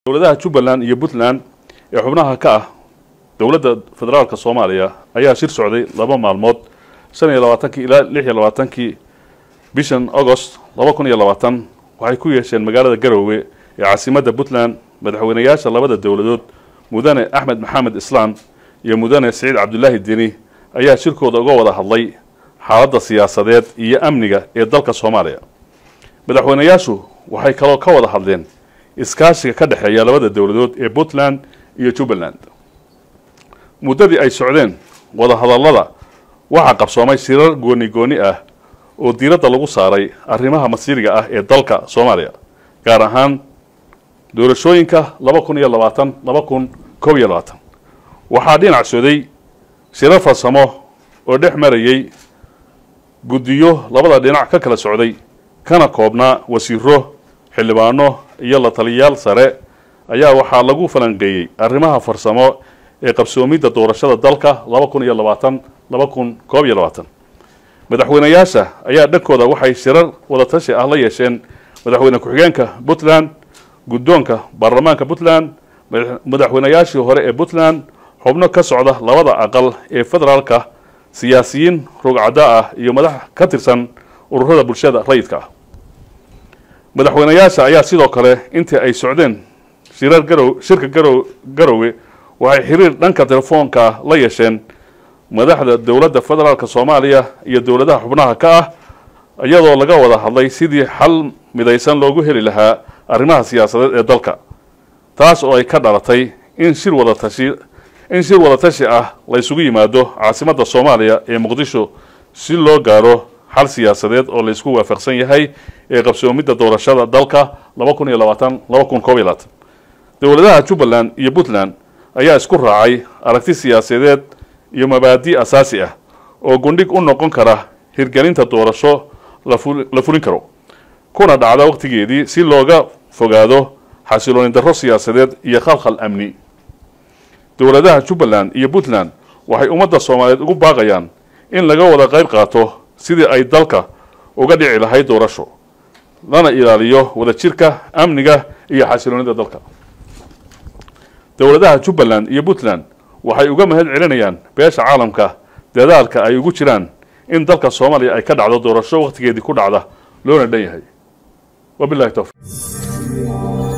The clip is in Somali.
dowladaha jubbaland iyo puntland ee xubnaha ka ah dowladda federaalka soomaaliya ayaa shir socday laba maalmood shan iyo labaatankii ilaa lix iyo labaatankii bishan agost laba kun iyo labaatan waxay ku yeesheen magaalada garowe ee caasimadda puntland madaxweynayaasha labada dowladood mudane axmed maxamed islaan iyo mudane siciid cabdulaahi deni ayaa shirkooda uga wada hadlay xaaladda siyaasadeed iyo amniga ee dalka soomaaliya madaxweynayaashu waxay kaloo ka wada hadleen iskaashiga ka dhexeeya labada dowladood ee puntland iyo jubbaland muddadii ay socdeen wadahadallada waxaa qabsoomay shirar gooni gooni ah oo diiradda lagu saaray arrimaha masiiriga ah ee dalka soomaaliya gaar ahaan doorashooyinka laba kun iyo labaatan laba kun koob iyo labaatan waxaa dhinac soday shirar farsamo oo dhex marayay guddiyo labada dhinac ka kala socday kana koobnaa wasiiro xildhibaano iyo la taliyayaal sare ayaa waxaa lagu falanqeeyey arrimaha farsamo ee qabsoomidda doorashada dalka laba kun iyo labaatan laba kun koob iyo labaatan madaxweynayaasha ayaa dhankooda waxay shirar wadatashi ah la yeesheen madaxweyne ku-xigeenka puntland guddoonka baarlamaanka puntland madaxweynayaashii hore ee puntland xubno ka socda labada aqal ee federaalka siyaasiyiin rogcadda ah iyo madax ka tirsan ururada bulshada rayidka ah madaxweynayaasha ayaa sidoo kale intii ay socdeen shirar garow shirka garow garowe waxay xiriir dhanka telefoonka la yeesheen madaxda dowladda federaalka soomaaliya iyo dowladaha xubnaha ka ah iyadoo laga wada hadlay sidii xal midaysan loogu heli lahaa arrimaha siyaasadeed ee dalka taas oo ay ka dhalatay in shir wadatashi in shir wadatashi ah la ysugu yimaado caasimadda soomaaliya ee muqdisho si loo gaaro xal siyaasadeed oo la ysku waafaqsan yahay ee qabsoomidda doorashada dalka laba kun iyo labaatan laba kun koob iyo labaatan dowladaha jubbaland iyo puntland ayaa isku raacay aragti siyaasadeed iyo mabaadi asaasi ah oo gundhig u noqon kara hirgelinta doorasho la fulin karo kuna dhacda waqtigeedii si looga fogaado xasilooni darro siyaasadeed iyo khalkhal amni dowladaha jubbaland iyo puntland waxay ummadda soomaaliyeed ugu baaqayaan in laga wada qayb qaato sidii ay dalka uga dhici lahayd doorasho lana ilaaliyo wadajirka amniga iyo xasiloonida dalka dowladaha jubbaland iyo puntland waxay uga mahad celinayaan beesha caalamka dadaalka ay ugu jiraan in dalka soomaaliya ay ka dhacdo doorasho wakhtigeedii ku dhacda loona dhan yahay wabilahi towfiq